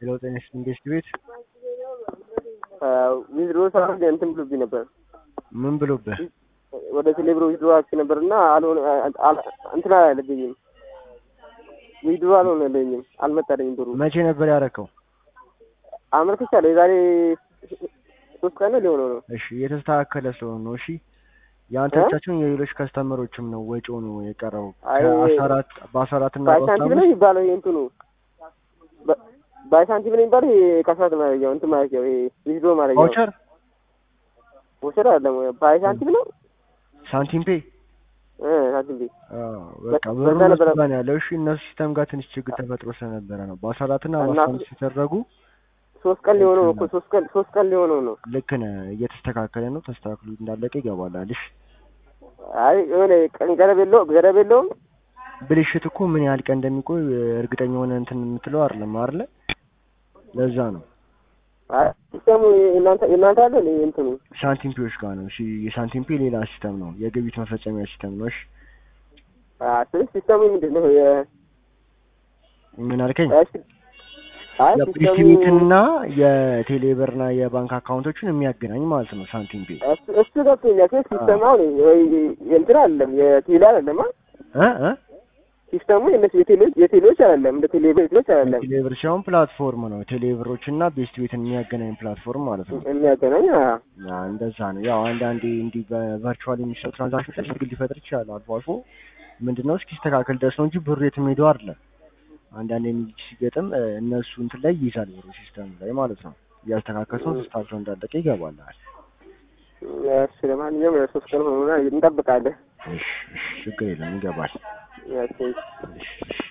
የለውጥ ኢንቨስት ቤት ዊዝድሮ ሳደርግ እንትን ብሎብኝ ነበር። ምን ብሎብህ? ወደ ቴሌብሮ ዊዝድሮ አድርጌ ነበር እና አልሆነ አል- እንትን አላለብኝም። ዊዝድሮ አልሆነልኝም፣ አልመጣልኝም ብሩ። መቼ ነበር ያረከው? አመልክቻለሁ። የዛሬ ሶስት ቀን ሊሆነው ነው። እሺ እየተስተካከለ ስለሆነ ነው። እሺ የአንተ እ? ብቻችሁን የሌሎች ከስተመሮችም ነው ወጪው ነው የቀረው አይ፣ ከአስራ አራት በአስራ አራት እና በአስራ ባይሳንቲም ነው አምስት የሚባለው ይሄ እንትኑ በ- ባይሳንቲም ነው የሚባለው ይሄ ከሰዓት ማድረጊያው እንትን ማድረጊያው ይሄ ዊዝድሮ ማድረጊያው ቫውቸር ወሰድ አይደለም ባይሳንቲም ነው ሳንቲም ፔ እ ሳንቲም ቤት አዎ፣ በቃ በ- ብሩ በዛ ነበረ። እነሱ ጋር ነው ያለው። እሺ እነሱ ሲስተም ጋር ትንሽ ችግር ተፈጥሮ ስለነበረ ነው በአስራ አራት እና እና በአስራ አምስት የተደረጉ ሶስት ቀን ሊሆነው ነው እኮ ሶስት ቀን ሶስት ቀን ሊሆነው ነው። ልክ ነህ። እየተስተካከለ ነው። ተስተካክሎ እንዳለቀ ይገባላል። እሺ አይ የሆነ ቀን ገደብ የለው ገደብ የለውም። ብልሽት እኮ ምን ያህል ቀን እንደሚቆይ እርግጠኛ ሆነ እንትን የምትለው አይደለም አይደለ? ለዛ ነው አይ ሲስተሙ የእናንተ የእናንተ አለ እንዴ እንትኑ ሳንቲም ፔዎች ጋር ነው። እሺ የሳንቲም ፔ ሌላ ሲስተም ነው፣ የግብይት መፈጸሚያ ሲስተም ነው። እሺ አ ስለዚህ ሲስተሙ ምንድን ነው? የ ምን አልከኝ? እሺ አይ ሲስተሙ የፕሪስቲቪትና የቴሌብርና የባንክ አካውንቶችን የሚያገናኝ ማለት ነው ሳንቲም ፔ እሱ እሱ ገብቶኛል። ግን ሲስተሙ አሁን ወይ የእንትን አይደለም የቴሌ አይደለም አ እ እ ሲስተሙ የእነሱ የቴሌዎች የቴሌዎች አይደለም እንደ ቴሌ ቤቶች አይደለም ቴሌብር ሲሆን ፕላትፎርም ነው። ቴሌብሮች እና ቤስት ቤትን የሚያገናኝ ፕላትፎርም ማለት ነው። የሚያገናኝ አ ያ እንደዛ ነው። ያው አንዳንዴ እንዲህ በቨርቹዋል የሚሰሩ ትራንዛክሽን ችግር ሊፈጥር ይችላል አልፎ አልፎ። ምንድነው እስኪስተካከል ድረስ ነው እንጂ ብሩ የትም ሄዶ አይደለም። አንዳንዴ እንዲህ ሲገጥም እ፣ እነሱ እንትን ላይ ይይዛል ብሩ ሲስተም ላይ ማለት ነው። እያስተካከሉ ተስተካክሎ እንዳለቀ ይገባላል። እሺ ለማንኛውም ያው ሶስት ቀን ሆኖና እንጠብቃለን። እሺ እሺ፣ ችግር የለም ይገባል። ያው እሺ እሺ።